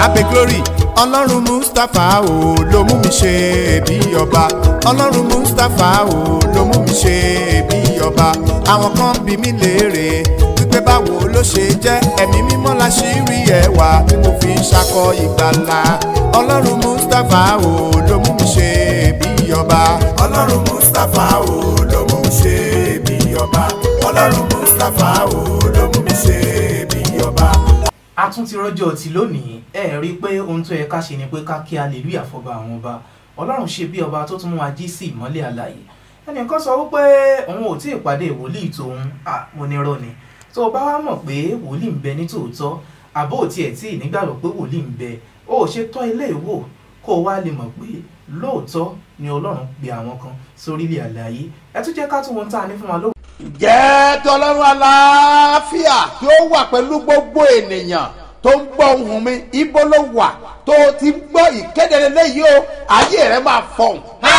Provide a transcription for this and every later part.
abe glory ọlọ́run mustapha o ló mú mi ṣe bí ọba ọlọ́run mustapha o ló mú mi ṣe bí ọba àwọn kan bí mi léèrè wípé báwo ló ṣe jẹ́ ẹ̀mí mímọ́ la ṣì rí ẹwà tí mo fi ń ṣakọ ìgbàlà ọlọ́run mustapha o ló mú mi ṣe bí ọba ọlọ́run mustapha o ló mú mi ṣe bí ọba ọlọ́run mustapha o ló mú mi ṣe bí ọba a tún ti rọ́jọ́ ti lónìí ẹ rí i pé ohun tó yẹ ká ṣe ni pé ká kí hallelujah fọba àwọn ọba ọlọ́run ṣe bí ọba tó tún mú wa jí sí ìmọ́lẹ̀ àlàyé ẹnìkan sọ wípé òun ò tí ì pàdé wòlíì tòun à mo ní rọ ni tó o bá wá mọ̀ pé wòlíì ń bẹ ní tòótọ́ àbó ò tiẹ̀ tí ì nígbàgbọ́ pé wòlíì ń bẹ o ò ṣe tọ́ ilé ìwò kó o wá lè mọ̀ pé lóòótọ́ ni ọlọ́run pe àwọn kan sórílẹ̀ àlàyé ẹ tún jẹ́ ká tún wọn tá a ní fún wa ló jẹ́ tọ́lọ́run aláfíà tí ó wà pẹ̀lú gbogbo ènìyàn tó ń gbọ́ ohùn mi ibo ló wà tó o ti gbọ́ ìkéde lélẹ́yìí o ayé rẹ máa fọ̀hún.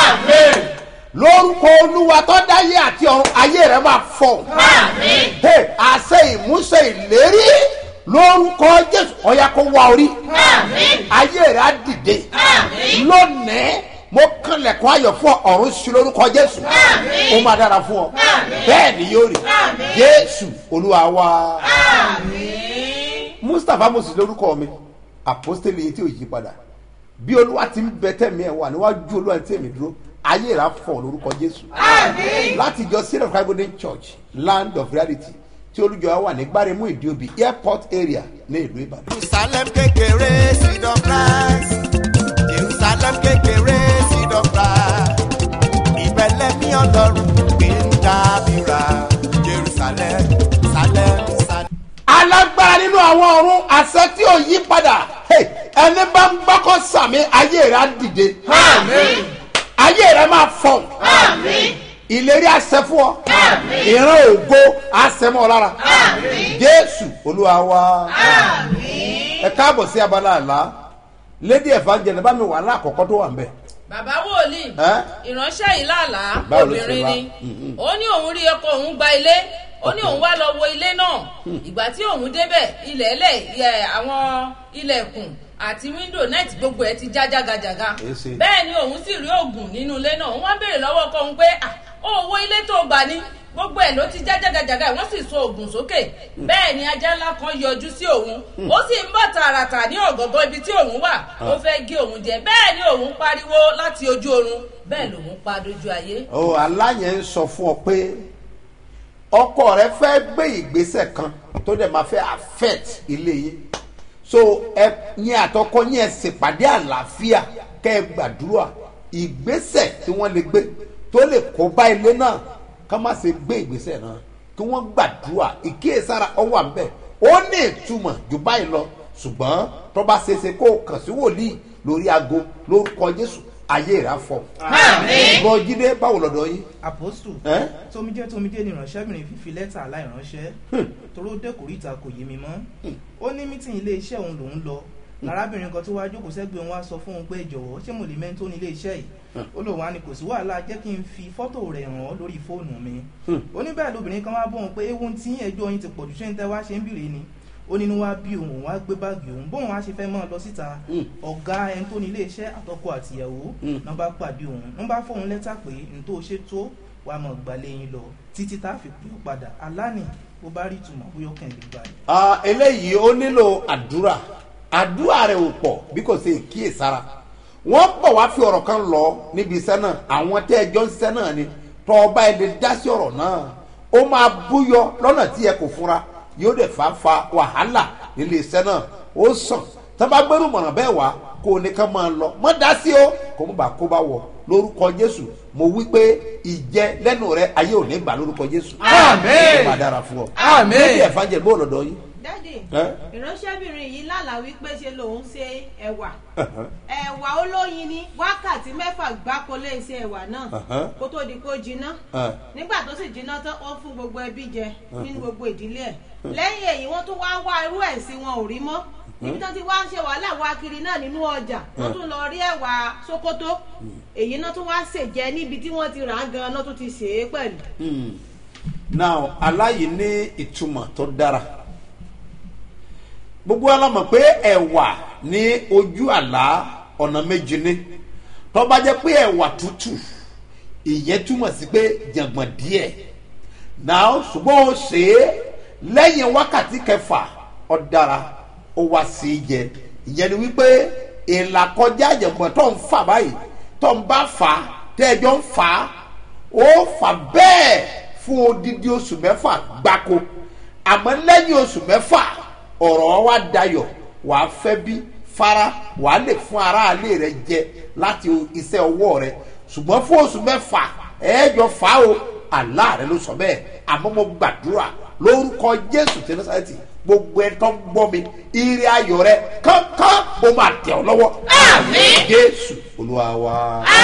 lórúkọ olúwa tó dáyé àti ọ̀run ayé rẹ máa fọ̀hún. Hey, àṣẹ ìmúṣẹ ìlérí lórúkọ jésù ọ̀yà kó wá orí. ayé rẹ á dìde. lónìí mo kànlẹ̀kùn ayọ̀ fún ọ ọ̀run sí lórúkọ jésù ó máa dára fún ọ bẹ́ẹ̀ ni yóò rí jésù olúwa wa. mustapha moses lórúkọ mi àpọ́stélì yìí tí ò yí padà bí olúwa ti ń bẹ tẹ̀mí ẹ̀ wà níwájú olúwa tí èmi dúró ayé rà fọ̀ lórúkọ jésù láti jọ syrian bible church land of reality tí olùjọ wà ní gbáremú ìdíòbí airport area ní ìlú ìbàdàn. jerusalem kékeré seed of christ jerusalem kékeré seed of christ ìbẹ̀lẹ̀ mi ọlọ́run gbé ń dábìrà jerusalem salem salem. alágbára nínú àwọn ọ̀run àṣẹ tí ò yí padà Hey, ẹni bá ń gbọ́kọ̀ sàmì ayé rẹ̀ á dìde ayé rẹ̀ máa fọ̀ ìlérí àṣẹ fún ọ ìran ògo àṣẹ mọ́ ọ lára jésù olúwa wa ẹ káàbọ̀ sí abala àlá lady evangelist bá mi wà láàkọ́kọ́ tó wà ń bẹ̀. bàbá wòlíì Ẹ́? ìránṣẹ́ yìí lálàá Báwo ló ṣe obìnrin wá? ni ó ní òun rí ọkọ òun gba ilé ó ní òun wá lọ wo ilé náà ìgbà tí òun débẹ̀ ilẹ̀ ẹlẹ̀ ẹ̀, àwọn ilẹ̀kùn àti wíńdò nẹ́ẹ̀tì gbogbo ẹ̀ ti já jágajàga Èsì. bẹ́ẹ̀ ni òun sì rí oògùn nínú ilé náà òun wá béèrè lọ́wọ́ ọkọ òun pé "Ah, ó wo ilé tó gbà ní gbogbo ẹ̀ ló ti já jágajàga wọ́n sì so oògùn sókè bẹ́ẹ̀ ni ajá ńlá kan yọjú sí òun ó sì ń bọ̀ tààràtà ní ọ̀gọ̀ngọ̀ ibi tí òun wà ó fẹ́ gé òun jẹ bẹ́ẹ̀ ni òun pariwo láti ojú oorun bẹ́ẹ̀ lòun pa dojú ayé. o aláyẹn ń sọ fún ọ pé ọkọ rẹ fẹ́ gbé ìgbésẹ̀ kan tó dẹ̀ máa fẹ́ affect ilé yín so ẹ yín àtọkọ yín ẹ ṣèpàdé àlàáfíà kẹ́ ẹ gbàdúrà ìgbésẹ̀ tí wọ́n lè gbé tó lè kó bá ilé náà ká má ṣe gbé ìgbésẹ̀ náà kí wọ́n gbàdúrà ìkíyèsára ọwọ́ àbẹ̀ ó ní ìtumọ̀ jù báyìí lọ ṣùgbọ́n tó bá ṣeéṣe kó o kàn sí wòlíì lórí aago lórúkọ jésù ayé rà fọ. bọ́ jíde báwo lọ́dọ̀ yín. apostu ẹ́ tomijé tomijé ni ìránṣẹ́bìnrin fífi lẹ́tà aláìránṣẹ́ toró dẹ́kòríta kò yé mi mọ́ ó ní mítìn ilé iṣẹ́ òun lòún lọ lárábìnrin kan tó wá jókòó sẹ́gbẹ̀ẹ́ òun wá sọ fún òun pé jọ̀wọ́ ṣé mo lè mẹ́ńtó ní ilé iṣẹ́ yìí ó lòun á ní kò sí wàhálà jẹ́ kí n fi fọ́tò rẹ̀ hàn ọ́ lórí fóònù mi ó ní bẹ́ẹ̀ lóbìnrin kan wá bóun pé ewu tí ẹjọ́ yín ti pọ̀ jù ṣé ń tẹ́ wá ṣe ń bìrì ni ó nínú wá bí òun òun wá gbé báàgì òun bóun wá ṣe fẹ́ mọ́ ọ lọ síta ọ̀gá ẹni tó ní ilé iṣẹ́ àtọkọ àtìyàwó náà bá pàdé òun náà bá fóun lẹ́tà pé n tó ṣe tó wàá mọ̀ gbàlẹ́ yín lọ títí tá a fi pè ó padà aláàní bó bá rí ìtumọ̀ bóyá ó kàn lè gbà yìí. Ah, eléyìí ó nílò àdúrà àdúrà rẹ̀ ò pọ̀ bí kò ṣe kíyèsára wọ́n bọ̀ wá fi ọ̀rọ̀ kan lọ níbi iṣẹ́ náà àwọn tẹ́ ẹjọ́ ń ṣiṣẹ́ náà ni tọ́ ọba ẹ̀ lè dá sí ọ̀rọ̀ náà ó máa búyọ lọ́nà tí ẹ kò fura yóò dẹ̀ fa fa wàhálà nílé iṣẹ́ náà ó sàn tó bá gbẹ́rù mọ̀ràn bẹ́ẹ̀ wá kó o ní ká máa lọ mọ́ dá sí o kò mú bá kó bá wọ lórúkọ jésù mo wí pé ìjẹ lẹ́nu rẹ ayé ò ní gbà lórúkọ jésù Àmín. ó máa dára fún ọ Àmín. lórí ẹ̀fà jẹ̀ bó lọ́dọ̀ yín dádì Ẹ́? ìránṣẹ́bìnrin yìí lálàá wípé ṣe lòun ṣe ẹ̀wà ẹ̀wà olóyin ní wákàtí mẹ́fà gbáko lè ṣe ẹ̀wà náà Uh-huh. kó tó di kó jiná Ẹ́. nígbà tó sì jiná tán wọ́n fún gbogbo ẹbí jẹ nínú gbogbo ìdílé ẹ̀ lẹ́yìn èyí wọ́n tún wá wá irú ẹ̀ sí wọn ò rí mọ́ níbi tó ti wá ń ṣe wàhálà wá kiri náà nínú ọjà wọ́n tún lọ rí ẹ̀wà sokoto èyí náà tún wá ṣèjẹ níbi tí wọ́n ti rà á gan-an náà tún ti ṣe é pẹ̀lú. now aláyìí ní ìtumọ̀ tó dára gbogbo wa la mọ̀ pé ẹ̀wà ní ojú àlá ọ̀nà méjì ní tó bá jẹ́ pé ẹ̀wà tútù ìyẹn túmọ̀ sí pé jàngbọ̀n díẹ̀ náà ṣùgbọ́n ó ṣe é lẹ́yìn wákàtí kẹfà ó dára ó wá sí í jẹ ìyẹn ni wípé ìlàkọjá jàngbọ̀n tó ń fà báyìí tó ń bá fà á tẹ́ẹ̀jọ́ ń fà á ó fà bẹ́ẹ̀ fún odidi oṣù mẹ́fà gbáko àmọ́ lẹ́yìn oṣù mẹ́fà ọ̀rọ̀ wa dayọ̀ wà á fẹ́ bí fara wà á lè fún aráalé rẹ jẹ láti iṣẹ́ ọwọ́ rẹ ṣùgbọ́n fún oṣù mẹ́fà ẹ̀ẹ́jọ fà á o àlá rẹ ló sọ bẹ́ẹ̀ àmọ́ mo gbàdúrà lórúkọ jésù tí ní sáyẹ́tì gbogbo ẹ tó ń gbọ́ mi ire ayọ̀ rẹ kánkán mo máa tẹ̀ ọ́ lọ́wọ́ Àmín. jésù olúwa wa.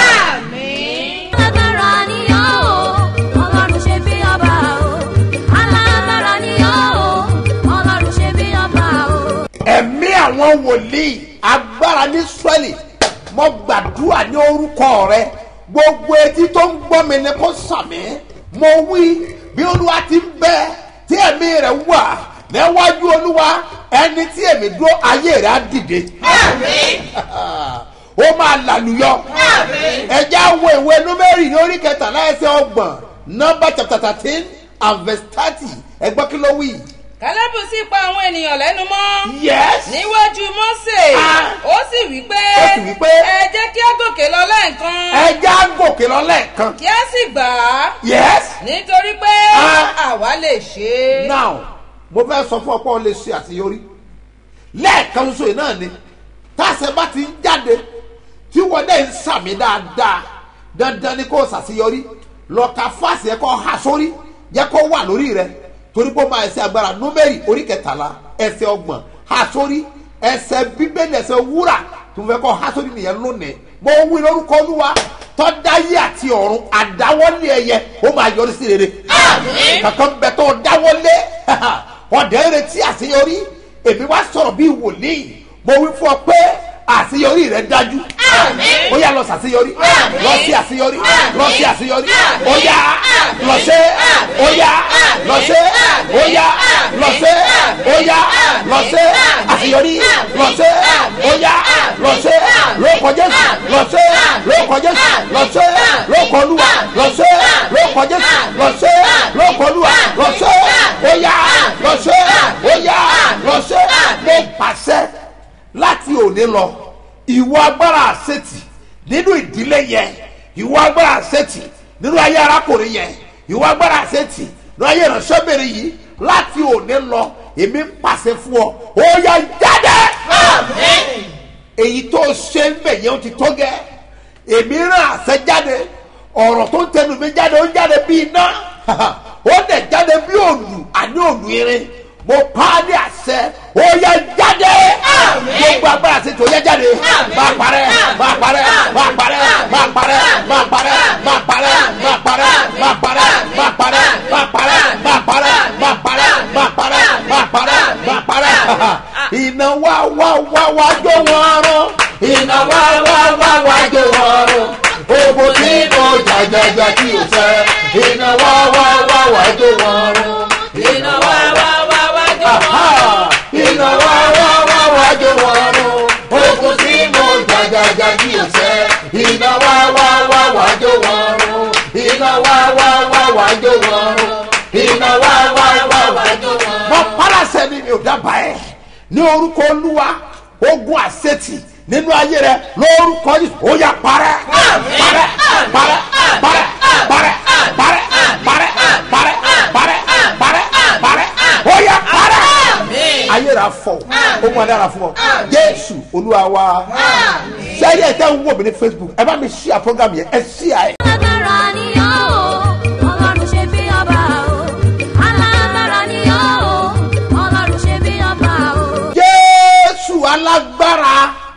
àmín. alágbára ni ọ́ o ọlọ́run ṣe bí ọba o alágbára ni ọ́ o ọlọ́run ṣe bí ọba o. ẹ̀mí àwọn wòlíì agbára ní sọ́ọ̀lì mo gbàdúrà ní orúkọ rẹ gbogbo etí tó ń gbọ́ mi ni kò sàmì mo wí bí olúwa ti ń bẹ tí ẹ̀mí rẹ̀ wà níwájú olúwa ẹni tí èmi dúró ayé rẹ̀ á dìde àmín. ó máa làlùyọ ẹjẹ àwọn ìwé númẹ́rì ní orí kẹtàlá ẹsẹ̀ ọgbọ̀n nọ́mbà chapter thirteen and verse thirty ẹgbọ́n kí ló wí. kálẹ́bù sì pa àwọn ènìyàn lẹ́nu mọ́. yes níwájú mọ́sẹ̀ Ah. ó sì wí pé Ó sì wí pé, ẹ jẹ́ kí á gòkè lọ lẹ́ẹ̀kan ẹjẹ á gòkè lọ lẹ́ẹ̀kan kí á sì gbà á yes nítorí pé Ah. àwa lè ṣe é. now mo fẹ́ sọ fún ọ pé o lè ṣe àṣeyọrí lẹ́ẹ̀kan ṣoṣo yìí náà ni táṣẹ bá ti ń jáde tí wọ́n dẹ̀ ń sàmì dáadáa dandan ni kò ṣàṣeyọrí lọ́ka fásì ẹ̀ kọ́ ha sórí jẹ́ kó wà lórí rẹ torí pé ó máa ẹsẹ̀ agbára númẹ́rì orí kẹtàlá ẹsẹ̀ ọgbọ̀n ha sórí ẹsẹ̀ bíbélì ẹsẹ̀ wúrà tó fẹ́ kọ́ ha sórí nìyẹn lónìí mo wí lórúkọ olúwa tọ́dáyé àti ọ̀run àdáwọ́lé ẹyẹ ó máa yọrí sí rere Àmín. kankan bẹ tó dáwọ́lé ọ̀dẹ́ retí àṣeyọrí èmi wá sọ̀rọ̀ bíi wòlíì mo wí fún ọ pé àṣeyọrí rẹ dájú Àmín. ó yá lọ sàṣeyọrí Àmín. lọ sí àṣeyọrí Àmín. lọ sí àṣeyọrí Àmín. ó yá Àmín. lọ sí ó yá Àmín. lọ sí ó yá Àmín. lọ sí ó yá Àmín. lọ sí Àmín. àṣeyọrí Àmín. lọ sí Àmín. ó yá Àmín. lọ sí Àmín. lóko jésù Àmín. lọ sí Àmín. lóko jésù Àmín. lọ sí Àmín. lóko olúwa Àmín. lọ sí Àmín. lóko jésù Àmín. lọ sí Àmín. lóko olúwa lọ sí Àmín. ó yá Àmín. lọ sí ó yá Àmín. lọ sí Àmín. mo pàṣẹ láti òní lọ ìwọ agbára àṣetì nínú ìdílé yẹn ìwọ agbára àṣetì nínú ayé arákùnrin yẹn ìwọ agbára àṣetì nínú ayé ìránṣẹ́bìnrin yìí láti òní lọ èmi ń pàṣẹ fún ọ ó yá jáde Àmín. èyí tó ṣe ń bẹ̀ yẹn ó ti tó gẹ́ èmi rán àṣẹ jáde ọ̀rọ̀ tó ń tẹnu mi jáde ó ń jáde bí iná ó dẹ̀ jáde bí òòlù àní òòlù irin mo pa á ní àṣẹ ó yẹ jáde Àmín. gbogbo agbára sí tó yẹ jáde Àmín. máa parẹ́ máa parẹ́ máa parẹ́ máa parẹ́ máa parẹ́ máa parẹ́ máa parẹ́ máa parẹ́ máa parẹ́ máa parẹ́ máa parẹ́ máa parẹ́ máa parẹ́ máa parẹ́ máa parẹ́ iná wá wá wá wá jó wọn rún iná wá wá wá wá jó wọn rún ogun tí mo jàjàjà tí o fẹ́ iná wá wá wá wá jó wọn rún iná wá wá wá wá jó Aha! wọn. iná wá wá wá wá jó wọn rún ogun tí mo jàjàjà tí o fẹ́ iná wá wá wá wá jó wọn rún iná wá wá wá wá jó wọn rún iná wá wá wá wá jó wọn rún. mo pàrọ̀sẹ̀ ni mi ò dábàá ẹ̀ ní orúkọ olúwa ogun àṣetì nínú ayé rẹ lórúkọ yìí ó yà parẹ́ parẹ́ parẹ́ parẹ́ parẹ́ parẹ́ parẹ́ parẹ́ parẹ́ parẹ́ parẹ́ ó yà parẹ́ Àmín. ayé rà fọ ó mọ dára fún ọ jésù olúwa wa sẹ́yìn ẹ̀ tẹ́ ń wò mí ní facebook ẹ bá mi ṣí à program yẹn ẹ ṣí à ẹ̀. alágbára ni ọ́ o ọlọ́run ṣe bí ọba o alágbára ni ọ́ o ọlọ́run ṣe bí ọba o. jésù alágbára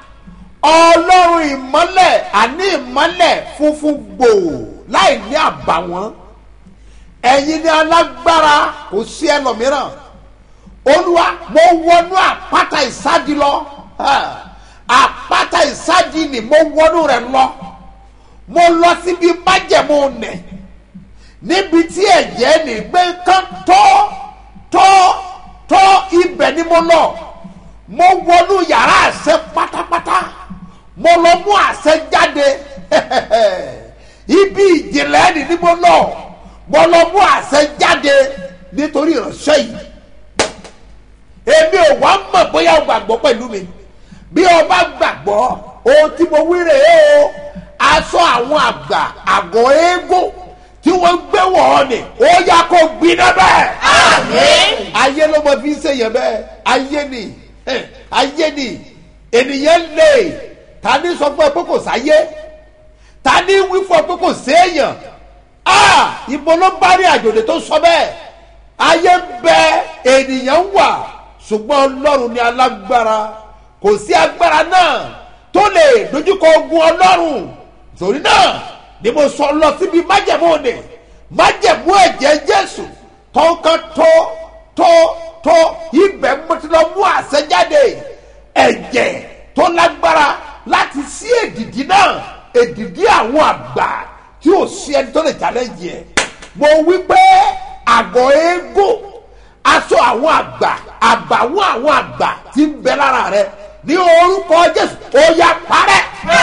ọlọ́run ìmọ́lẹ̀ àní ìmọ́lẹ̀ funfun gbòò láì ní àbàwọ́n ẹ̀yin ni alágbára kò sí ẹlòmíràn olúwa mo wọnú àpáta ìsádi lọ Ah, àpáta ìsádi ni mo wọnú rẹ lọ mo lọ síbi májẹ̀mú nẹ̀ níbi tí ẹ̀jẹ̀ ní gbé kán tọ́ tọ́ tọ́ ibẹ̀ ni mo lọ mo wọnú yàrá àṣẹ mo lọ mú àṣẹ jáde ibi ìjìnlẹ̀ ni ní mo lọ mo lọ mú àṣẹ jáde nítorí ìránṣẹ́ yìí èmi ò wá mọ̀ bóyá o gbàgbọ́ pẹ̀lú mi bí o bá gbàgbọ́ ohun tí mo wí rèé o aṣọ àwọn àgbà àgọ́ eégún tí wọ́n gbé wọ̀ ọ́ ni ó yá kó gbiná bẹ́ẹ̀. ayé ló mọ fi ń ṣèyàn bẹ́ẹ̀ ayé ni eh, ayé ni ènìyàn lè ta ní sọ fún ẹ pé kò sáyé ta ní wí fún ẹ pé kò séèyàn ah ibo ló bá rí àjòdè tó sọ bẹ́ẹ̀ ayé ń bẹ ènìyàn wà ṣùgbọ́n ọlọ́run ni alágbára kò sí agbára náà tó lè dojúkọ ogun ọlọ́run torí náà ni mo sọ lọ síbi májẹ̀mú òde májẹ̀mú ẹ̀jẹ̀ jésù tọ́kàn tó tó tó ibẹ̀ mo ti lọ mú àṣẹ jáde ẹ̀jẹ̀ tó lágbára láti sí èdìdí náà èdìdí àwọn àgbà tí ò sí ẹni tó lè challenge ẹ̀ mo wí pé àgọ́ eégún aṣọ àwọn àgbà àbàwọ́n àwọn àgbà ti ń bẹ lára rẹ ní orúkọ jésù ó yá parẹ́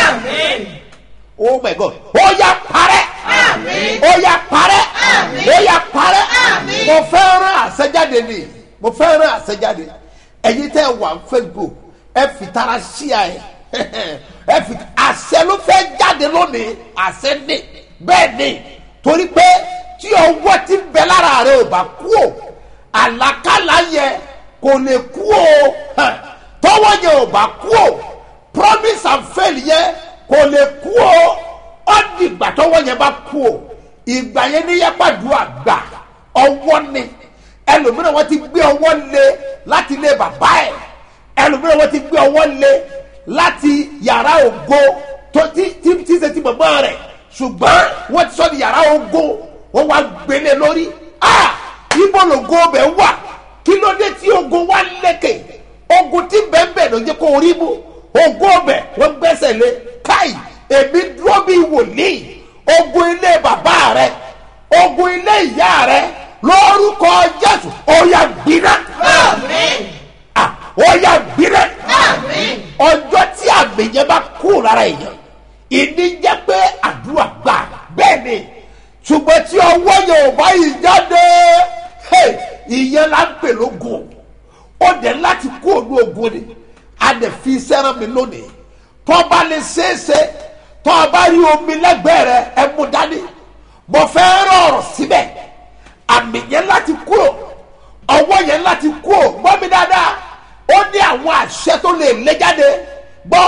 oh my god ó yá parẹ́ ó yá parẹ́ ó yá parẹ́ mo fẹ́ rán àṣẹjáde ni mo fẹ́ rán àṣẹjáde ẹ̀yin tẹ́ ẹ wà ní facebook ẹ fi tara ṣíà ẹ ẹ fi àṣẹ ló fẹ́ jáde lónìí àṣẹ ní bẹ́ẹ̀ ni torí pé tí ọwọ́ ti ń bẹ lára rẹ ò bá kú o àlàkàlà yẹ kò lè kú o hàn, tọwọ́ yẹ ò bá kú o promise and fail yẹ kò lè kú o ó di ìgbà tọwọ́ yẹn bá kú o ìgbà yẹn ní yẹpàdùà gbà ọwọ́ ni ẹlòmíràn wọn ti gbé ọwọ́ lé láti ilé bàbá ẹ̀ ẹlòmíràn wọn ti gbé ọwọ́ lé láti yàrá ògo tó tí tí tí ṣe ti bàbá rẹ̀ ṣùgbọ́n wọ́n ti sọ ní yàrá ògo wọ́n wá gbélé lórí ah ibo lògo bẹ̀ wà kí ló dé tí ogun wá lékè ogun tí bẹ́ẹ̀bẹ́ẹ̀ ló jẹ́ kó rí mú ogun ọbẹ̀ wọ́n gbẹ́sẹ̀ lé káì èmi dúró bí wòlíì ogun ilé bàbá rẹ ogun ilé ìyá rẹ lórúkọ jésù ó yá gbiná Ah, ó yá gbiná ọjọ́ tí àmì yẹn bá kú lára èèyàn ìní jẹ́ pé àdúrà gbà bẹ́ẹ̀ ni ṣùgbọ́n tí ọwọ́ yẹn ò bá yìí jáde hey, ìyẹn la ń pè lógun ó dẹ̀ láti kú òdu ogun ni a dẹ̀ fi sẹ́ràn mi lónìí tó bá lè ṣeéṣe tó bá rí omi lẹ́gbẹ̀ẹ́ rẹ ẹ mú dání mo fẹ́ rọrùn síbẹ̀ àmì yẹn láti kúrò ọwọ́ yẹn láti kúrò gbọ́ mi dáadáa ó ní àwọn àṣẹ tó lè lé jáde gbọ́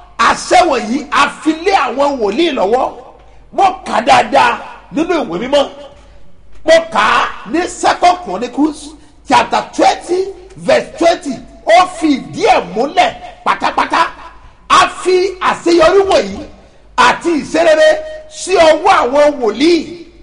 àṣẹ wọ̀nyí a fi lé àwọn wòlíì lọ́wọ́ mo kà dáadáa nínú ìwé mímọ́ mo kà á ní second chronicles chapter twenty verse twenty ó fi ìdí ẹ̀ múlẹ̀ pátápátá a fi àṣeyọrí wọ̀nyí àti ìṣerere sí ọwọ́ àwọn wòlíì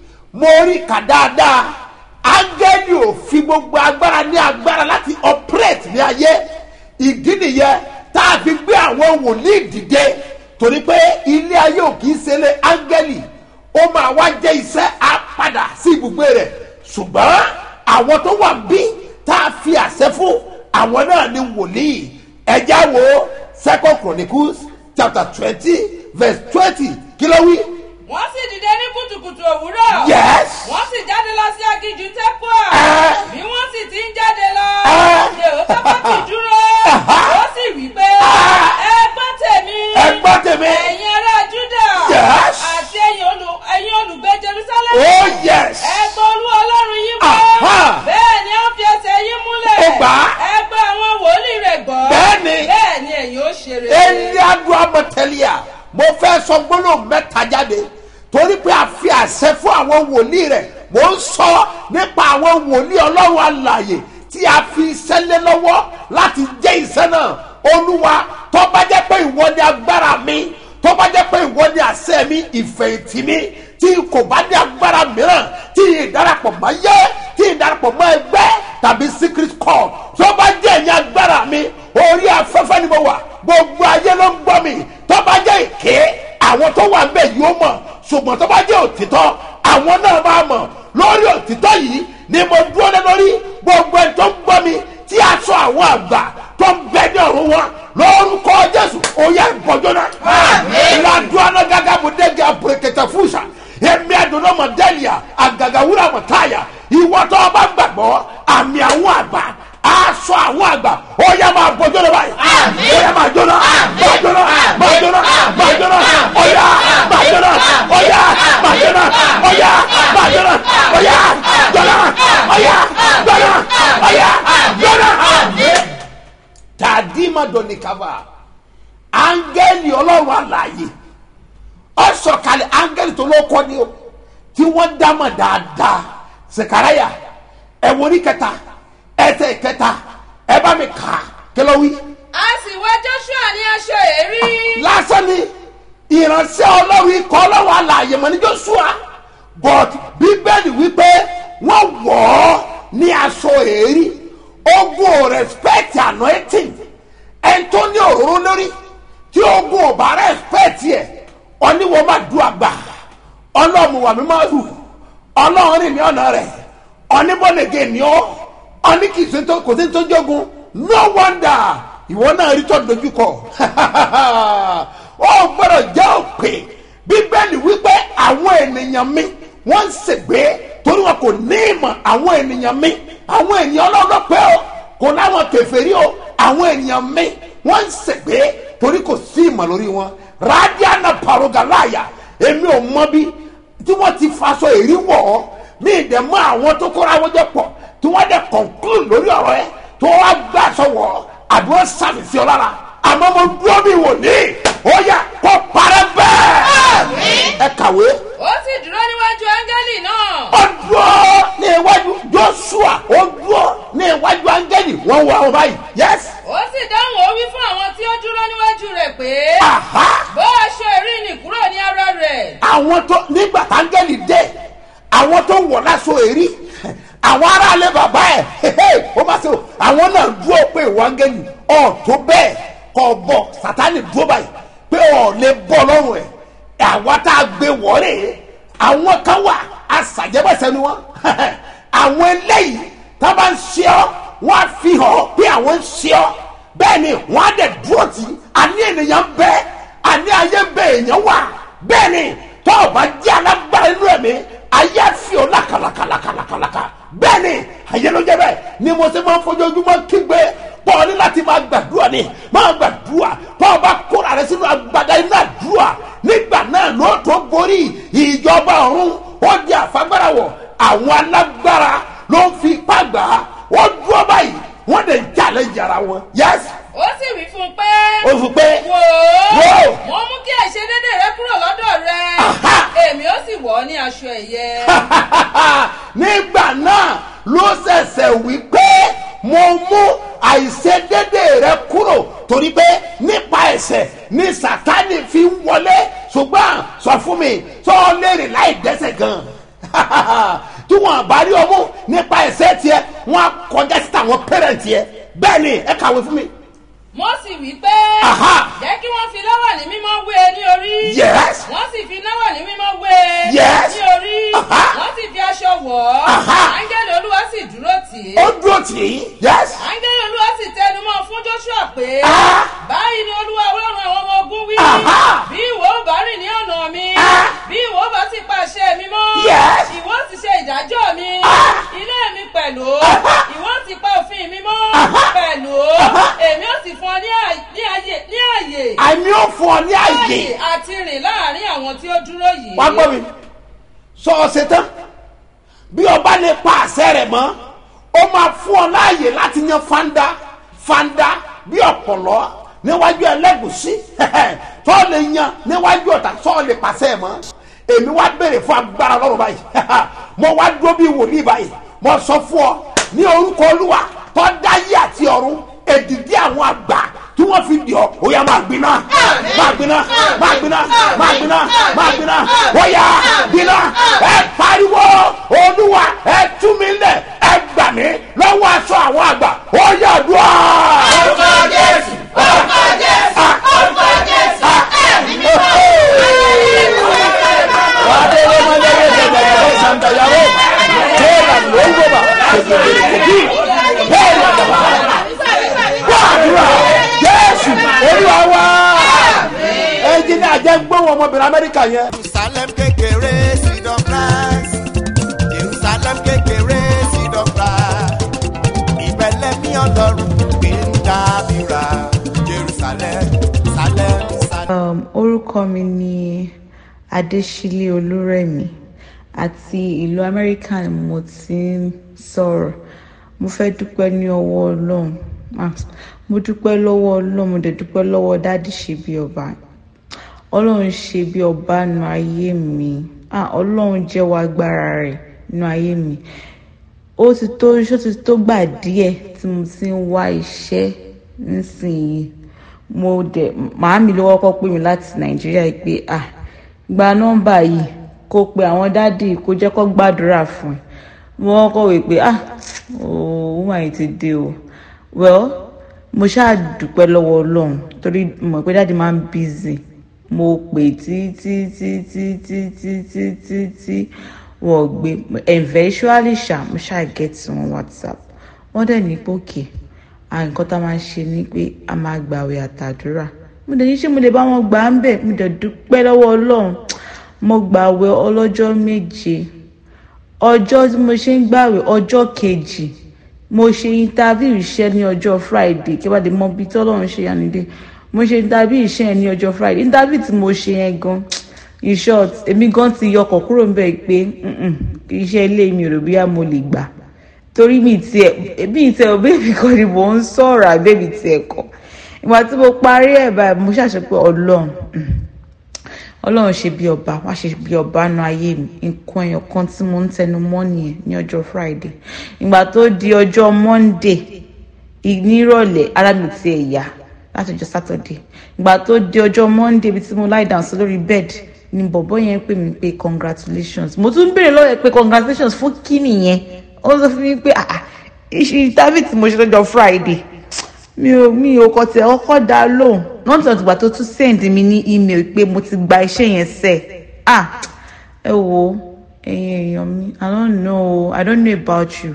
mo rí kà dáadáa áńgẹ́lì ò fi gbogbo agbára ní agbára láti operate ní ayé ìdí nìyẹn tá a fi gbé àwọn wòlíì dìde torí pé ilé ayé ò kì í ṣe lé áńgẹ́lì ó máa wá jẹ́ iṣẹ́ á padà sí ibùgbé rẹ̀ ṣùgbọ́n àwọn tó wà bí tá a fi àṣẹ fún àwọn náà ni wòlíì ẹ̀já wo second chronicles chapter twenty verse twenty kí ló wí. wọ́n sì dìde ní kùtùkùtù òwúrọ̀. Yes. wọ́n sì jáde lọ sí aginjù tẹ́pọ̀. Ẹ́. bí wọ́n sì ti ń jáde lọ. Ẹ́. èrò tẹ́pọ̀ ti dúró. Aha. ó sì wí pé. Ah. ẹ gbọ́ tèmi. ẹ gbọ́ tèmi. ẹ̀yin ará júdà. Yes. àti ẹ̀yin olù- ẹ̀yin olùgbé jerusalem. oh yes. ẹ gbọ́ olú ọlọ́run yín gbọ́. Aha. bẹ́ẹ̀ ni ó fi ẹsẹ̀ yín múlẹ̀. Ó gbà á. ẹ gbọ́ àwọn wòlíì rẹ̀ gbọ́. Bẹ́ẹ̀ ni. bẹ́ẹ̀ ni ẹ̀yin ó ṣe rere. ẹni adu amọtẹlia mo fẹ́ sọ gbólóhùn mẹ́ta jáde torí pé a fi àṣẹ fún àwọn wòlíì rẹ̀ mo ń sọ nípa àwọn wòlíì ọlọ́run alààyè tí a fi iṣẹ́ lé lọ́wọ́ láti jẹ́ iṣẹ́ náà olúwa tó bá jẹ́ pé ìwọ ni agbára mi tó bá jẹ́ pé ìwọ ni àṣẹ mi ìfẹ̀yìntì mi tí kò bá ní agbára mìíràn tí ìdarapọ̀ mọ́ yẹ tí ìdarapọ̀ mọ́ ẹgbẹ́ tàbí secret call tó bá jẹ́ ẹ̀yìn agbára mi orí afẹ́fẹ́ ni mo wà gbogbo ayé ló ń gbọ́ mi tó bá jẹ́ èké àwọn tó wà ńbẹ̀ yóò mọ̀ ṣùgbọ́n tó bá jẹ́ òtítọ́ àwọn náà máa mọ̀ lórí òtítọ́ yìí ni mo dúró lé lórí gbogbo ẹni tó ń gbọ́ mi tí aṣọ àwọn àgbà tó ń bẹ ní ọ̀run wọn lórúkọ jésù oyè bọjọna ladùnà gàgàbù dẹgẹ àpòrèkẹtẹ fúnṣà èmi àdùnnà mọdẹlìà àgàgàwúrà mọtáyà ìwọtọ ọba gbàgbọ́ àmì àwọn àgbà aṣọ àwọn àgbà oyè máa bọjọna báyìí oyè máa jóná máa jóná máa jóná máa jóná oyè máa jóná oyè máa jóná oyè máa jóná oyè jóná oyè jóná oyè jóná tàdímàdọ́nìkàfà áńgẹ́lì ọlọ́run àlàyé ọ̀sọ̀kalẹ̀ áńgẹ́lì tó ló kọ́ ni o tí wọ́n dámọ̀ dáadáa sèkárayà ẹ̀wọ̀n ní kẹta ẹsẹ̀ kẹta ẹ bá mi kà á kẹlẹ́ wí. a sì wá joshua ní aṣọ èrí. lásán ni ìránṣẹ́ ọlọ́run ikọ̀ ọlọ́run àlàyé mọ̀ ní joshua but bíbélì wípé wọ́n wọ̀ ọ́ ní aṣọ èrí ogun ò respect anointing ẹni tó ní òróró lórí tí ogun ò bá respect yẹ ọníwọ̀n máa du àgbà ọlọ́run wà mí máa hù ọlọ́run rìn ní ọ̀nà rẹ̀ ọníbọ̀lẹ̀gẹ̀ ni ọ́ ọní kì í ṣe tó kò sí tó jogun no wonder ìwọ náà rí tó dojúkọ ó gbọ́dọ̀ jẹ́ òpè bíbélì wípé àwọn ènìyàn mi wọ́n ń ṣègbè torí wọn kò ní ìmọ̀ àwọn ènìyàn mi àwọn ènìyàn ọlọ́dọ́pẹ́ o kò láwọn kẹfẹ́rí o àwọn ènìyàn mi wọ́n ń ṣègbè torí kò sí ìmọ̀ lórí wọn radiana parogalaya èmi ò mọ bí tí wọ́n ti faṣọ èrí wọ̀ ọ́ mi ì dẹ̀ mọ àwọn tó kóra wọn jẹ pọ̀ tí wọ́n dẹ̀ conclude lórí ọ̀rọ̀ ẹ tó wá gbà sọ̀wọ́ àdúrà sàmì sí ọ lára àmọ́ mo dúró mi wò ní ó yà kó parẹ́ bẹ́ẹ̀ ẹ kàwé ó sì dúró níwájú áńgẹ́lì náà. ó dúró ní iwájú joshua ó dúró ní iwájú áńgẹ́lì wọ́n wọ àwọn báyìí yes ó sì dáhùn ó wí fún àwọn tí ó dúró níwájú rẹ̀ pé. aha bó aṣọ èrí nì kúrò ní ara rẹ̀. àwọn tó nígbà táńgẹ́lì dé àwọn tó wọ̀ láṣọ èrí àwọn aráalé bàbá ẹ̀ ó má ṣe o àwọn náà dúró pé ìwọ áńgẹ́lì ọ̀ tó bẹ́ẹ̀ kọ́ bọ̀ sátánì dúró báyìí pé ọ̀ lè bọ́ lọ́rùn ẹ̀ àwa tá a gbé wọ́ọ̀rẹ́ àwọn kan wà àṣàjẹbẹsẹ ni wọn àwọn eléyìí tá a bá ń ṣe ọ wọn á fi hàn pé àwọn ń ṣe ọ bẹ́ẹ̀ ni wọn á dẹ̀ dúró tì í àní ènìyàn bẹ àní ayé bẹ èèyàn wà bẹ́ẹ̀ ni tó o bá jẹ́ alágbára inú ẹ̀mí ayé fi ọ lákàlàkàlàkàlàkàlàkà bẹ́ẹ̀ ni ayé ló jẹ́ bẹ́ẹ̀ ni mo ṣe máa ń fojoojúmọ́ kígbe pọ̀ ní láti máa gbàdúrà ni máa gbàdúrà tó o bá kóra rẹ sínú agbada inú àdúrà nígbà náà ló tó borí ìjọba ọ̀run ó di àfagbára wọ̀ àwọn alágbára ló ń fi ipá gbà á wọ́n dúró báyìí wọ́n lè jalè yàrá wọn yes ó sì wí fún un pé. ó fi pé wò Wò ó. ó mo mú kí àìṣedédé rẹ kúrò lọ́dọ̀ rẹ Aha. èmi ó sì wọ̀ ọ́ ní aṣọ ẹ̀yẹ. nígbà náà ló ṣẹ̀ṣẹ̀ wí pé mo mú àìṣedédé rẹ kúrò torí pé nípa ẹ̀ṣẹ̀ ni sátani fi ń wọlé ṣùgbọ́n sọ fún mi sọ ọ léèrè láì dẹ́ṣẹ̀ gan tí wọn bá rí ọmú nípa ẹ̀ṣẹ̀ tiẹ̀ wọn á kọjá sí tàwọn pẹrẹntì ẹ bẹ́ẹ̀ ni ẹ kàwé fún mi. mo sì wí pé. Aha. jẹ́ kí wọ́n fi láwàní mímọ́ wé e ní orí. Yes. wọ́n sì fi láwàní mímọ́ wé e Yes. ní orí. Aha. wọ́n sì fi aṣọ wọ̀ ọ́. Aha. áńgẹ́lì olúwa sì dúró tì í. ó dúró tì í yes áńgẹ́lì olúwa sì tẹnu mọ́ fún joshua pé. Ah. báyìí ni olúwa ọlọ́run àwọn ọmọ ogun wí. Aha. bí ìwọ ò bá rìn ní ọ̀nà mi. Ah. bí ìwọ ò bá sì pa àṣẹ mi mọ́. Yes. ìwọ sì ṣe ìdájọ́ mi. Ah. ilé mi pẹ̀lú. Aha. ìwọ sì pa òfin mi mọ́. Aha. pẹ̀lú. Aha. èmi ò sì fún ọ ní àyè ní àyè ní àyè. àmì ò fún ọ ní àyè láàyè àti rìn láàrin àwọn tí ó dúró yìí. wá gbọ́ mi sọ ọ ṣe tán bí ọba lè pa àṣẹ rẹ̀ mọ́ ó máa fún ọ láàyè láti yan fanda fanda bí ọ̀pọ̀lọ́ níwájú ẹlẹ́gùsí tó lè yan níwájú ọ̀tá tó lè pàṣẹ mọ́ èmi wá béèrè fún agbára lọ́rùn báyìí mo wá dúró bí wòlíì báyìí mo sọ fún ọ ní orúkọ olúwa tó dáyé àti ọ̀run èdìdí àwọn àgbà tí wọ́n fi dì ọ́ ó yá máa gbiná máa gbiná máa gbiná máa gbiná máa gbiná ó yá gbiná ẹ pariwo olúwa ẹ tú mi lẹ̀ ẹ gbà mí lọ́wọ́ aṣọ àwọn àgbà ó yá dùn á. orúkọ jésù orúkọ jésù orúkọ jésù ẹ̀mí mímọ́. Wadele mandele zezele santa yaro. Tera longo ba. Tezele kopi. Tera daba. Wadura. Yesu. lóhùn ọmọbìnrin amẹ́ríkà yẹn. jerusalem kékeré seed of christ jerusalem kékeré seed of christ ìbẹ̀lẹ̀ mi ọlọ́run gbé ń dábìrà jerusalem salem salem. Um, orúkọ mi ni adésílẹ̀ olúrẹ̀mí àti ìlú amẹ́ríkà ni mo ti ń sọ̀rọ̀ mo fẹ́ dúpẹ́ ní ọwọ́ ọlọ́run Ah, mo dúpẹ́ lọ́wọ́ ọlọ́run mo dẹ̀ dúpẹ́ lọ́wọ́ dáàdì ṣe bí ọba ọlọ́run ṣe bí ọba nu ayé mi Ah, ọlọ́run jẹ́wọ́ agbára rẹ̀ nu ayé mi ó ti tó ó ti tó gbà díẹ̀ tí mo ti ń wá iṣẹ́ nísìnyí mo dẹ̀ màámi ló kọ́kọ́ pè mí láti nàìjíríà yìí pé ah gba nọ́mbà yìí kó pe àwọn dádì kó jẹ́ kó gbàdúrà fún ẹ mo kọ́kọ́ wí pé ah ooo wọ́n àyè ti dé o well mo ṣáà dúpẹ́ lọ́wọ́ ọlọ́run torí mo mọ̀ pé dádì máa ń busy mo pè tí tí tí tí tí tí tí tí tí wọ́n gbé eventually ṣá mo ṣáà get wọn whatsapp wọ́n dẹ̀ ní pé òkè à nǹkan tá a máa ń ṣe ni pé a máa gbàwẹ̀ àtàdúrà mo dẹ̀ ní ṣé mo lè bá wọn gbà á ń bẹ̀ mo dẹ̀ dúpẹ́ lọ́wọ́ ọlọ́run mo gbàwẹ̀ ọlọ́jọ́ méje ọjọ́ tí mo ṣe ń gbàwẹ̀ ọjọ́ kejì mo ṣe interview iṣẹ́ ní ọjọ́ friday kí wàá lè mọ ibi tí ọlọ́run ṣe yànnìdé mo ṣe interview iṣẹ́ yẹn ní ọjọ́ friday interview tí mo ṣe yẹn gan in short èmi gan ti yọkọ̀ kúrò ń bẹ̀ pé "Mm-mm, iṣẹ́ ilé mi ò rò bíyà mo lè gbà torí mi tiẹ̀ bí tiẹ̀ ò bẹ́ẹ̀ mi kọ́ ni mò ń sọ̀rọ̀ àbẹ́bí tiẹ̀ kọ́ ìgbà tí mo parí ẹ̀ báyìí mo ṣàṣẹ pé ọlọ́run mm, ọlọ́run ṣe bí ọba wá ṣe bí ọba nu ayé mi nǹkan ẹyọ kan tí mo ń tẹnu mọ́ nìyẹn ní ọjọ́ friday ìgbà tó di ọjọ́ monday ì- nírọ̀lẹ́ ara mi ti ẹ̀ yá láti ọjọ́ saturday ìgbà tó di ọjọ́ monday ibi tí mo lie down sí lórí bed ni bọ̀bọ́ yẹn pè mí pé congratulations mo tún béèrè lọ́wọ́ ẹ̀ pé congratulations fún kí nìyẹn ó sọ fún mi pé ah ah ìṣe interview tí mo ṣe lọ́jọ́ friday mi ò mi ò kọ tẹ ọkọ dá lóhùn náà tí wọn ti gbà tó tún send mi ní email pé mo ti gba iṣẹ́ yẹn sẹ ah ẹ wo ẹ̀yin èèyàn mi i don't know i don't know about you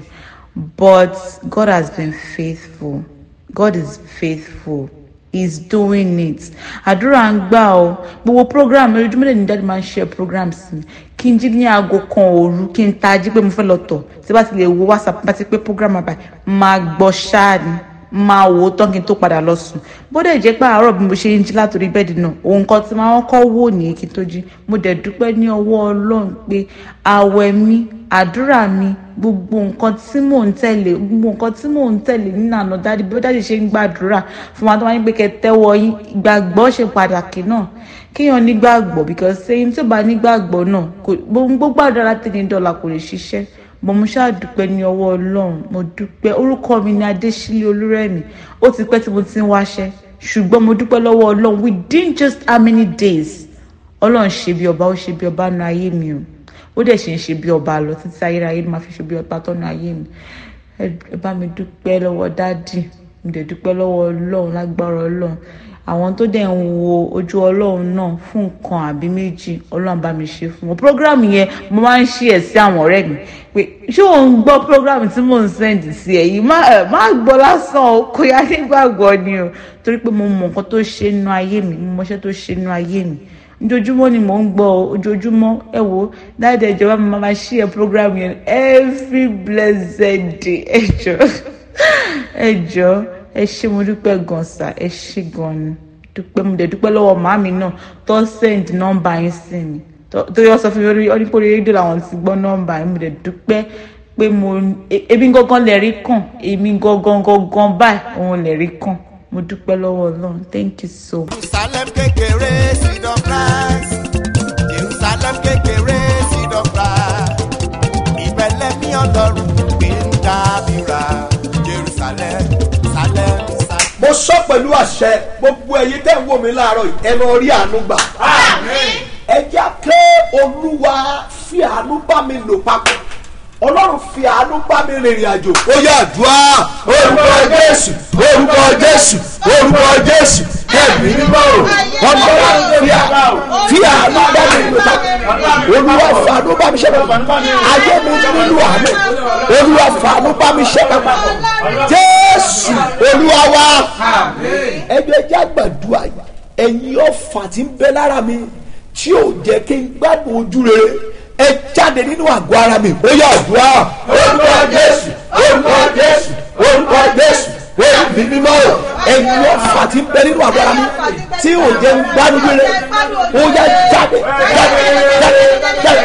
but god has been faithful god is faithful he's doing it àdúrà ń gbà ọ gbogbo program ojoojúmọ́ lè ní dájú máa ń ṣe programs mi kí n jí ní aago kan òru kí n tají pé mo fẹ́ lọ tọ̀ tí bá ti lè wo whatsapp bá ti pé program àbá máa gbọ́ ṣáà ni máa wò ó tán kí n tó padà lọ sùn bódà jẹ́ pé àárọ̀ bí mo ṣe ń jí látòrí bẹ́ẹ̀dì náà òun kan tí máa ń kọ́ wò ní kí n tó jí mo dẹ̀ dúpẹ́ ní ọwọ́ ọlọ́run pé àwẹ̀ mi àdúrà mi gbogbo nǹkan tí mò ń tẹ̀lé gbogbo nǹkan tí mò ń tẹ̀lé nínú àná dáàdi bí dáàdi ṣe ń gbàdúrà fún wa tó wáyé pé kẹ́ tẹ́wọ́ yín ìgbàgbọ́ ṣe pàtàkì náà kéèyàn nígbàgbọ́ because ṣéyìn tí ò bá nígbàgbọ́ náà kò gbogbo àdúrà tẹ̀lé dọ́là kò lè ṣiṣẹ́ mo mú ṣáà dúpẹ́ ní ọwọ́ ọlọ́run mo dúpẹ́ orúkọ mi ni adésílẹ̀ olúrẹ̀mí ó ti pẹ́ tí mo ti ń wáṣẹ́ ṣùgbọ́n mo dúpẹ́ lọ́wọ́ ọlọ́run within just how many days ọlọ́run ṣe bí ọba ó ṣe bí ọba nu ayé mi o ó dẹ̀ ṣe ń ṣe bí ọba lọ títí ayérayé máa fi ṣe bí ọba tọ́nu ayé mi ẹ ẹ bá mi dúpẹ́ lọ́wọ́ dádì mo dẹ̀ dúpẹ́ lọ́wọ́ ọlọ́run lágbára ọlọ́run àwọn tó dẹ̀ ń wo ojú ọlọ́run náà fún nǹkan àbí méjì ọlọ́run bá mi ṣe fún wọn program yẹn mo máa ń ṣí ẹ̀ sí àwọn ọ̀rẹ́ mi pé ṣé ò ń gbọ́ program tí mò ń send sí ẹ̀ yìí má ẹ̀ má gbọ́ lásán o kò yá nígbàgbọ́ ni o torí pé mo mọ nǹkan tó ṣe nínú ayé mi mo mọṣẹ́ tó ṣe nínú ayé mi ojoojúmọ́ ni mò ń gbọ́ o ojoojúmọ́ ẹ wo dáadáa ìjọba mi máa ṣí ẹ program yẹn every blessed day ẹ jọ ẹ jọ ẹ ṣé mo dúpẹ́ gan sa ẹ ṣé gan ni dúpẹ́ mo dẹ̀ dúpẹ́ lọ́wọ́ màámi náà tó send nọ́mbà yín sí mi tó tó yọ sọ fún mi orí onípòrí rédíò làwọn ti gbọ́ nọ́mbà yín mo dẹ̀ dúpẹ́ pé mo e- èmi gangan lè rí kàn èmi gangan gangan báyìí òun lè rí kàn mo dúpẹ́ lọ́wọ́ ọlọ́run thank you so much. jerusalem kékeré seed of christ jerusalem kékeré seed of christ ìbẹ̀lẹ̀ mi ọlọ́run gbé ń dábìrà jerusalem salem salem. mo sọ pẹ̀lú àṣẹ gbogbo ẹ̀yin tẹ́ ń wò mí láàárọ̀ yìí ẹ lọ rí àánú gbà. ẹ jẹ́ pé olúwa fi àánú bá mi lò papọ̀ ọlọ́run fi àánú bá mi rìnrìn àjò. ó yá àdúrà orúkọ jésù orúkọ jésù orúkọ jésù ẹ̀mí mímọ́ o ọlọ́run fi àánú fi àánú bá mi lò papọ̀ olúwa fi àánú bá mi ṣe papọ̀ ayé mi nílò àánú olúwa fi àánú bá mi ṣe papọ̀ jésù olúwa wa ẹjọ́ ẹjẹ́ àgbàdua ẹ̀yin ọ̀fà tí ń bẹ lára mi tí ò jẹ́ kí n gbádùn ojú rere ẹ jáde nínú àgọ́ ara mi ó yà àdúrà orúkọ jésù orúkọ jésù orúkọ jésù èmi mímọ́ ẹ̀yin ọ̀fà tí ń bẹ nínú àgọ́ ara mi tí ò jẹ́ n gbádùn rere ó yà jáde jáde jáde jáde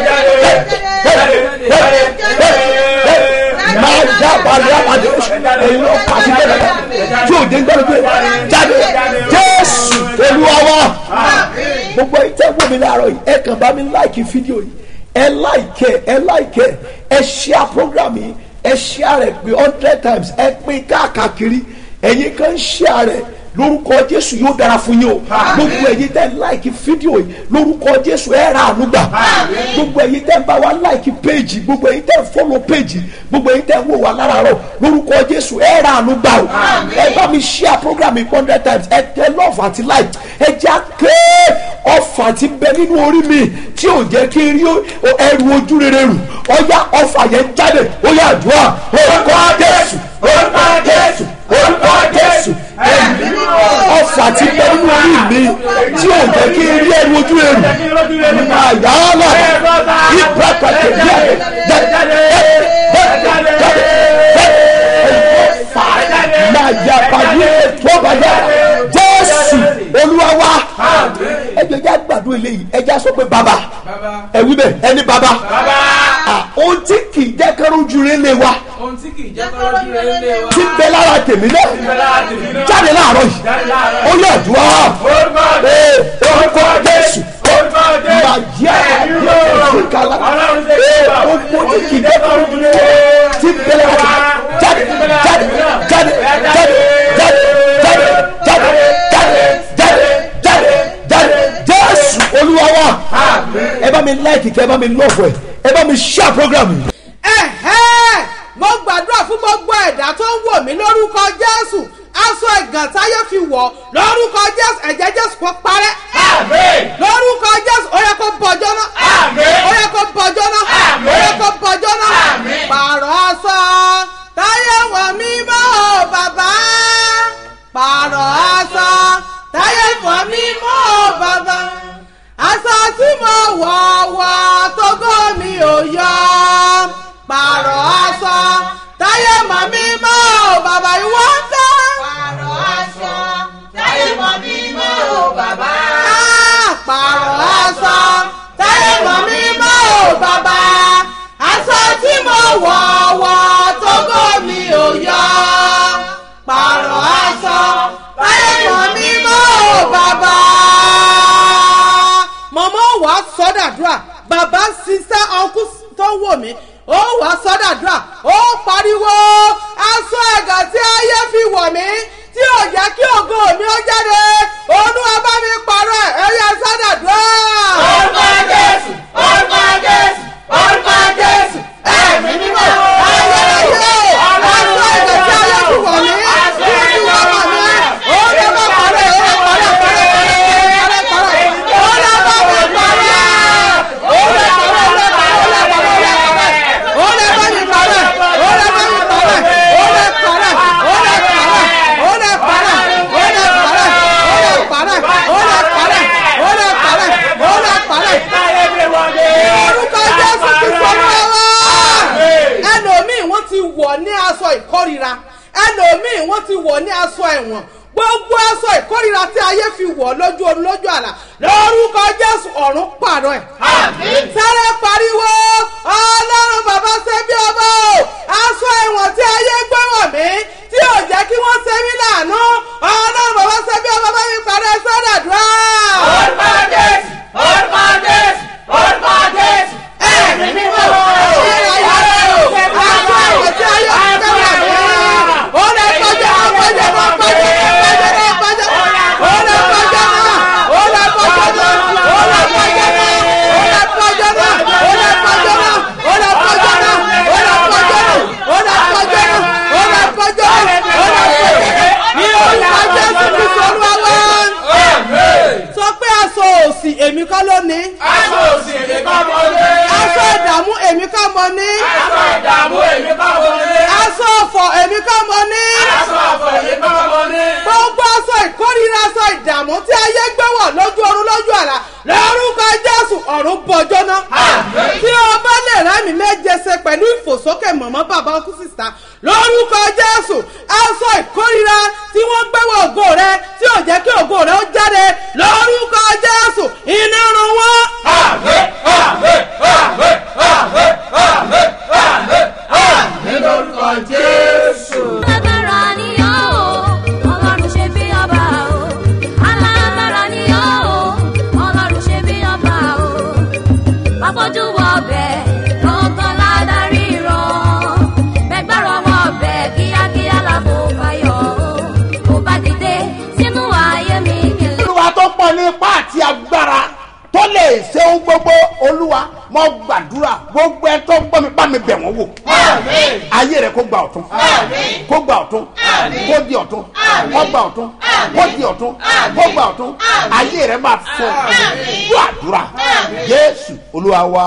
jáde jáde jáde máa já balẹ̀ àpàdé ẹ̀yin ọ̀fà tí ń bẹ nínú tí ò jẹ́ n gbádùn rere jáde jésù olúwa wa gbogbo ẹ̀yin tẹ́ wò mí láàárọ̀ yìí ẹ kàn bá mi láìkì fídíò yìí ẹ láìkẹ ẹ láìkẹ ẹ ṣíà program yìí ẹ ṣíà rẹ pé hundred times ẹ pín káàkiri ẹ̀yin kan ṣíà rẹ lórúkọ jésù yóò dára fún yín o gbogbo ẹ̀yin tẹ́ láìkì fídíò yìí lórúkọ jésù ẹ ra àánú gbà gbogbo ẹ̀yin tẹ́ bá wa láìkì péjì gbogbo ẹ̀yin tẹ́ fọ́lọ̀ péjì gbogbo ẹ̀yin tẹ́ wò wá láràárọ̀ lórúkọ jésù ẹ ra àánú gbà o ẹ bá mi ṣíà program yìí hundred times ẹ tẹ love àti like ẹ já ké ọfà ti bẹ nínú orí mi tí ò jẹ́ kí n rí ẹrù ojú rere rù ọyá ọfà yẹn jáde ó yà àdúrà orúkọ jésù orúkọ jésù orúkọ jésù ẹ̀mí ọfà ti bẹ nínú orí mi tí ò jẹ́ kí n rí ẹrù ojú rere rù àyà ọlọ ibà pàtẹ bí ẹ jáde jáde jáde jáde ọfà máa yà pàdé tó bàjẹ́ jésù olúwa wa ẹjọ ẹjẹ àgbàdo eléyìí ẹjẹ sọ pé baba ẹwí bẹ ẹni baba ohun tí kì í jẹ́ kẹ́rù ju rẹ lé wa ohun tí kì í jẹ́ kọ́rọ́ ju rere lé wa. tí ń bẹ lára tèmi náà jáde láàárọ̀ yìí ó yẹ àdúrà ee orúkọ jésù mà yẹ àdúrà òfin kala ee gbogbo tí kì í jẹ́ kẹ́rù ju rẹ tí ń bẹ lára tèmi jáde jáde jáde jáde jáde jáde jáde jáde jáde jáde jáde jésù olúwa wa ẹ bá mi láìkì kẹ ẹ bá mi lọ́ọ̀fù ẹ ẹ bá mi ṣíà program yìí. ẹ̀hẹ́ mo gbàdúrà fún gbogbo ẹ̀dá tó ń wò mí lórúkọ jésù aṣọ ẹ̀gàn táyé fi wọ̀ lórúkọ jésù ẹ̀jẹ̀ jésù kó parẹ́ lórúkọ jésù ó yẹ kó bọjọ́ náà ó yẹ kó bọjọ́ náà ó yẹ kó bọjọ́ náà pààrọ̀ aṣọ táyé wọ̀ mí mọ́ o bàbá pààrọ̀ aṣọ táyé wọ̀ mí mọ́ o bàbá aṣọ tí mo wọ̀ wọ̀ tógó mi ò yọ pààrọ̀ aṣọ táyé mọ̀ mí mọ́ o bàbá ìwọ ń tẹ́. pààrọ̀ aṣọ táyé mọ̀ mí mọ́ o bàbá. pààrọ̀ aṣọ táyé mọ̀ mí mọ́ o bàbá. aṣọ tí mo wọ̀ wọ̀ tógó mi ò yọ. pààrọ̀ aṣọ táyé mọ̀ mí mọ́ o bàbá. mọ̀mọ́ wàá sọ́dàdúrà bàbá sísá ọkú tó wò mí ó wàá sọ́dàdúrà ó pariwo aṣọ ẹ̀gàn tí ayé fi wọ̀ mí tí ò jẹ́ kí ògo mi ó jáde olúwa bá mi parọ́ ẹ̀ ẹ̀yà sọ́dàdúrà. orúkọ jésù orúkọ jésù orúkọ jésù ẹ̀mí mímọ́ ayérayé aṣọ ẹ̀gàn tí ayé fi wọ̀ mí tí ó fi wọ̀ mọ̀ mí ó lè má parẹ́ ó lè parẹ́ parẹ́ parẹ́ parẹ́ parẹ́ ó lè má mi parẹ́ ó lè parẹ́ ó lè parẹ́ ó lè parẹ́ ó lè parẹ́ ó lè má mi parẹ́ ó lè má mi parẹ́ ó lè parẹ́ ó lè parẹ́ ó lè parẹ́ ó lè parẹ́ ó lè parẹ́ ó lè parẹ́ ó lè parẹ́ ó lè parẹ́ orúkọ jésù ti sọ fún wa ẹlòmíì wọ́n ti wọ̀ ní aṣọ ìkórira ẹlòmíì wọ́n ti wọ̀ ní aṣọ ẹ̀wọ̀n gbogbo aṣọ ìkórira tí ayé fi wọ̀ lójú oorun lójú àlà lórúkọ jésù ọ̀run pààrọ̀ ẹ̀. sáré pariwo ọlọ́run bàbá ṣe bí ọba o aṣọ ẹ̀wọ̀n tí ayé gbé wọ̀ mí tí ò jẹ́ kí wọ́n ṣe mí láàánú ọlọ́run bàbá ṣe bí ọba bá mi parẹ́ sọ́dàdúrà. orúkọ jésù orúkọ jésù orúkọ jésù ẹ̀mí mímọ́ sọ pé aṣọ òsì èmi kọ́ ló ní. aṣọ òsì èmi kọ́ mo lé. aṣọ ìdààmú èmi kọ́ mo ní. aṣọ ìdààmú èmi kọ́ mo lé. aṣọ ọ̀fọ̀ èmi kọ́ mo ní. aṣọ ọ̀fọ̀ èmi kọ́ mo lé. gbogbo aṣọ ìkórìíra aṣọ ìdààmú tí ayé gbé wọ̀ lójú oorun lójú àlá lórúkọ jẹ́ ọkú sísá lórúkọ jésù aṣọ ìkórira tí wọ́n gbẹ́wọ̀ ògo rẹ tí ò jẹ́ kí ògo rẹ ó jáde lórúkọ jésù iná run wọ́n. àmín àmín àmín àmín àmín àmín àmín lórúkọ jésù. alágbára ni ọ́ o ọlọ́run ṣe bí ọba o alágbára ni ọ́ o ọlọ́run ṣe bí ọba o pápọ́jú wọ ọbẹ̀ lọ́gán ládàrí rán bẹ́gbàrọ̀ wọ ọbẹ̀ kíákíá làbò fàyọ̀ o kò bá dìde sínú ayé mi kìlẹ̀. olúwa tó pọ̀ ní ipá àti agbára tó lè ṣe ohun gbogbo olúwa mo gbàdúrà gbogbo ẹ tó gbọ́ mi bá mi bẹ̀ wọ́n wò àmín ayé rẹ kó gba ọ̀tún Àmín. kó gba ọ̀tún Àmín. kó di ọ̀tún Àmín. kó gba ọ̀tún kó di ọ̀tún kó gba ọ̀tún ayé rẹ máa fọ Àmín. gbọ́ àdúrà jésù olúwa wa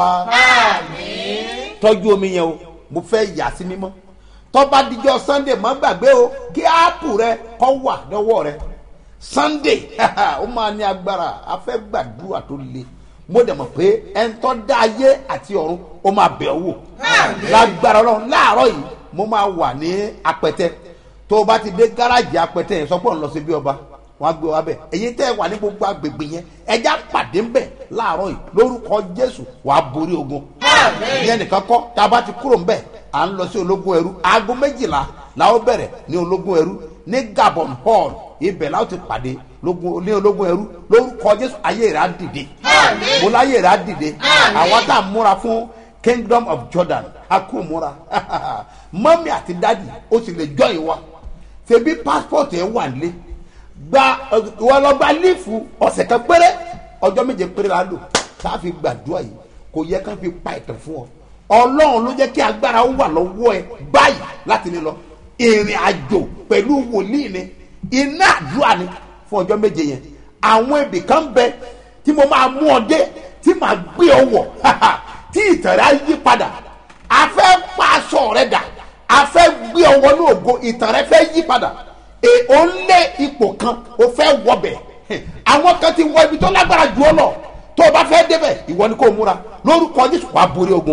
tọ́jú omi yẹn o mo fẹ́ yà sí mímọ́ tọ́ba díjọ́ sunday má gbàgbé o kí áàpù rẹ kọ́ wà lọ́wọ́ rẹ sunday ó máa ní agbára a fẹ́ gbàdúrà tó le mo dẹ̀ mọ̀ pé ẹni tó dá ayé àti ọ̀run ó máa bẹ̀ ọ́ wò lágbára ọlọ́run láàárọ̀ yìí mo máa wà ní apẹtẹ tó o bá ti dé gáràjì apẹtẹ yẹn sọpọ̀ ń lọ sí bí ọba wọn á gbé wa bẹ èyí tẹ́ ẹ wà ní gbogbo agbègbè yẹn ẹja pàdé ńbẹ láàárọ̀ yìí lórúkọ jésù wàá borí ogun ìyẹn nìkan kọ́ tá a bá ti kúrò ńbẹ à ń lọ sí ológun ẹrú aago méjìlá la ó bẹ̀rẹ̀ ní ológun ẹrú ní gabon hall ibẹ̀ la ó ti pàdé lógun- ní ológun ẹrú lórúkọ jésù ayé rẹ̀ á dìde mo láyé rẹ̀ á dìde àwọn tá a múra fún kingdom of jordan a kò múra mọ́mí àti dádì ó sì lè jọ ìwà ṣebí passport ẹ̀ wà nílé gba ìwọ lọ gba lífù ọ̀sẹ̀ kan péré ọjọ́ méje péré la lò tá a fi gbàdúrà yìí kò yẹ ká fi pa ìtàn fún ọ ọlọ́run ló jẹ́ kí agbára ó wà lọ́wọ́ ẹ báyìí láti ní lọ ìrìn àjò pẹ̀lú wòlíì ni iná àdúrà ni fún ọjọ́ méje yẹn àwọn ibì kan bẹ tí mo máa mú ọ dé tí màá gbé ọ wọ̀ tí ìtàn rẹ á yí padà a fẹ́ pa aṣọ rẹ dà a fẹ́ gbé ọ wọnú ògo ìtàn rẹ fẹ́ yí padà e ò ń lé ipò kan o fẹ́ wọbẹ̀ àwọn kan ti wọ ibi tó lágbára jù ọ lọ tó o bá fẹ́ débẹ̀ ìwọ ni kò múra lórúkọ jésù wàá borí ogun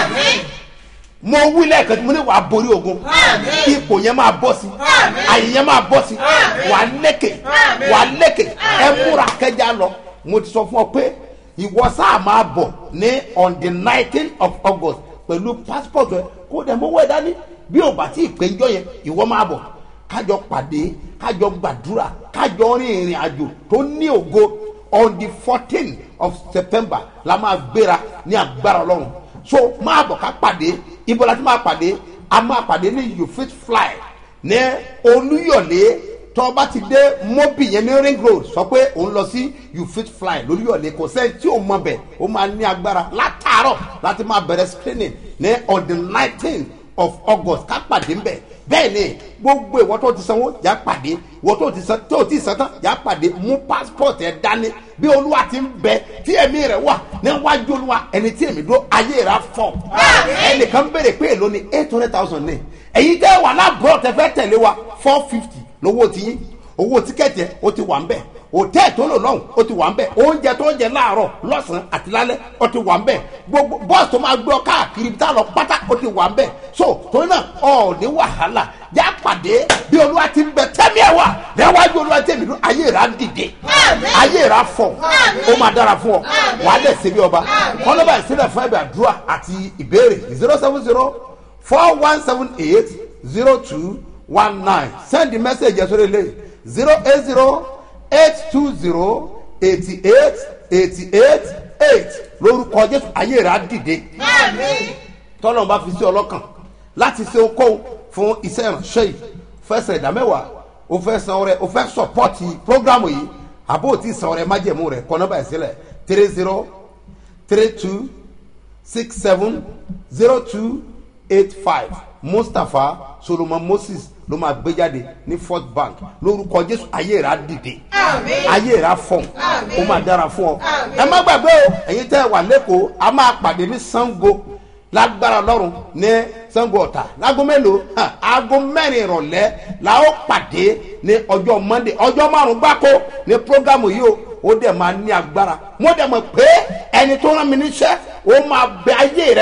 mo wí lẹ́ẹ̀kan tí mo ní wàá borí ogun ipò yẹn máa bọ́ sí àyè yẹn máa bọ́ sí wàá lékè wàá lékè ẹ múra kẹjá lọ mo ti sọ fún ọ pé ìwọ sáà máa bọ̀ ní on the nineteen of august pẹ̀lú passport rẹ kó dẹ̀ mọ́wọ́ ẹ̀ dání bí o bá tí ì pé njọ́ yẹn ìwọ máa bọ̀ kájọ pàdé kájọ gbàdúrà kájọ rin ìrìn àjò tó ní ògo on the fourteen of september la máa gbéra ní agbára ọlọ́run so máa bọ̀ ká pàdé ibo la ti máa pàdé a máa pàdé ní you fit fly ní olúyọ̀lé tó bá ti dé mobi yẹn ní ring road sọ pé òun lọ sí you fit fly lóríyọ̀lé kò sẹ́ni tí ò mọ bẹ̀ ó máa ní agbára látàárọ̀ láti máa bẹ̀rẹ̀ screening ní on the nineteen of august ká pàdé ńbẹ bẹ́ẹ̀ ni gbogbo ìwọ tó ti sanwó yà pàdé ìwọ tó ti san tó ti san tán yà pàdé mú passport ẹ dání bí olúwa ti ń bẹ tí ẹ̀mí rẹ̀ wà níwájú olúwa ẹni tí èmi dúró ayé rẹ̀ fọ̀ ẹnìkan béèrè pé èlò ni eight hundred thousand ní èyí tẹ́ wà lábúrò tẹ fẹ́ tẹ̀lé wa four fifty lówó tiyín owó tíkẹ́ẹ̀tì ẹ̀ ó ti wà ń bẹ̀ hòtẹ́ẹ̀ tó lò lọ́hùn ó ti wà ń bẹ̀ oúnjẹ tó ń jẹ láàárọ̀ lọ́sàn-án àti lálẹ́ ó ti wà ń bẹ̀ gbogbo bọ́ọ̀sì tó máa gbé ọ káàkiri tá a lọ pátá ó ti wà ń bẹ̀ so torí náà ọ̀ ní wàhálà já pàdé bí olúwa ti ń bẹ tẹ́mi ẹ̀ wà níwájú olúwa tẹ̀mí ló ayé rà dìde ayé rà fọ̀ ó máa dára fún ọ wàá dẹ̀ ṣe bí ọba kọ́nọ́bà ìsílẹ̀ fún ẹ̀bẹ̀ àdúrà àti ìbéèrè zero seven zero four one seven eight zero two one nine send the message yẹn sórí ilé zero eight zero eight two zero eighty eight eighty eight eight lórúkọ jésù ayé rà dìde tọ́lọ́n bá fi sí ọlọ́kàn láti ṣe okòwò fún iṣẹ́ ìránṣẹ́ yìí fẹsẹ̀ ìdá mẹ́wàá o fẹ́ san ọrẹ o fẹ́ sọpọ́tì prógrámù yìí àbó o ti san ọrẹ májẹ̀mú rẹ kọ́ nọ́bà ìsílẹ̀ three zero three two six seven zero two eight five mustapha solomon moses ló máa gbé jáde ní fort bank lórúkọ jésù ayé rà dìde ayé rà fọ̀n ó máa dára fún ọ ẹ má gbàgbé o ẹ̀yin tẹ́ ẹ wà lẹ́kọ̀ọ́ a máa pàdé ní sango lágbára lọ́rùn ní sango ọ̀tà láago mélòó hàn, aago mẹ́rin ìrọ̀lẹ́ la ó pàdé ní ọjọ́ monday ọjọ́ márùn-ún gbáko ní programu yìí o ó dẹ̀ máa ní agbára mo dẹ̀ mọ̀ pé ẹni tó rán mi níṣẹ́ ó máa bẹ ayé rẹ wò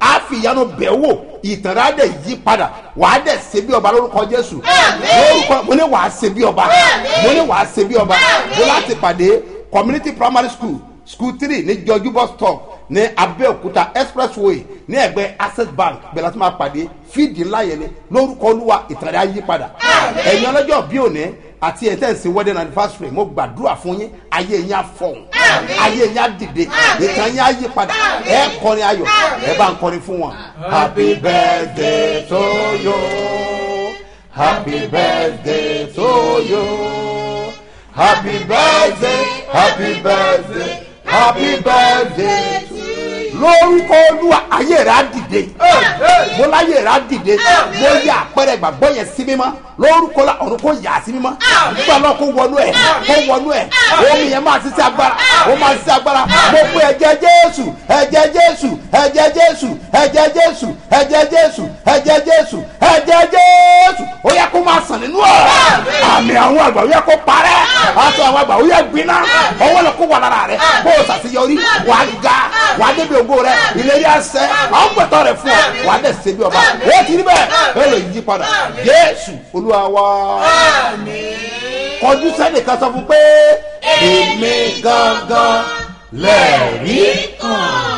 á fi ìyanu bẹ̀ wò ìtàn rẹ̀ á dẹ̀ yí padà wàá dẹ̀ ṣe bí ọba lórúkọ jésù lórúkọ mo ní wàá ṣe bí ọba mo ní wàá ṣe bí ọba mo láti pàdé community primary school school three ní jọjú bus stop ní abẹ́òkúta expressway ní ẹgbẹ́ access bank bẹ̀rẹ̀ láti máa pàdé fídì ńlá yẹn ni lórúkọ olúwa ìtàn rẹ̀ á yí padà ẹ̀yin ọlọ́jọ́ bí òní àti ẹ̀ tẹ̀sí wedding anniversary mo gbàdúrà fún yín ayé yín á fọ̀hún ayé yín á dìde ìtàn yín á yí padà ẹ kọrin ayọ̀ ẹ bá ń kọrin fún wọn. happy birthday to you happy birthday to you happy birthday happy birthday happy birthday to you. lórúkọ olúwa ayé rẹ á dìde mo láyé rẹ á dìde mo yà àpẹẹrẹ ìgbàgbọ́ yẹn sí mímọ́ lórúkọ la ọ̀run kò yà á sí mímọ́ nígbà náà kó wọnú ẹ̀ kó wọnú ẹ̀ omi yẹn máa ṣiṣẹ́ agbára ó máa ṣiṣẹ́ agbára mo pe ẹ̀jẹ̀ jésù ẹ̀jẹ̀ jésù ẹ̀jẹ̀ jésù ẹ̀jẹ̀ jésù ẹ̀jẹ̀ jésù ẹ̀jẹ̀ jésù ẹ̀jẹ̀ jésù ó yẹ kó máa sàn nínú ọ̀ àmì àwọn àgbà ó yẹ kó parẹ́ aṣọ àwọn àgbà ó yẹ gbiná ọwọ́ lọ kó wà lára rẹ bó o ṣàṣeyọrí wà á ga wà á débi ògo rẹ ìlérí àṣẹ àwọn gbẹ̀tọ̀ rẹ fún ọ wà á dẹ̀ ṣe bí ọba ó ti rí bẹ́ẹ̀ ẹ lè yí padà jésù olúwa wa kọjú sẹ́nìkan sọ fún pé èmi gangan lẹ́ẹ̀rí kan.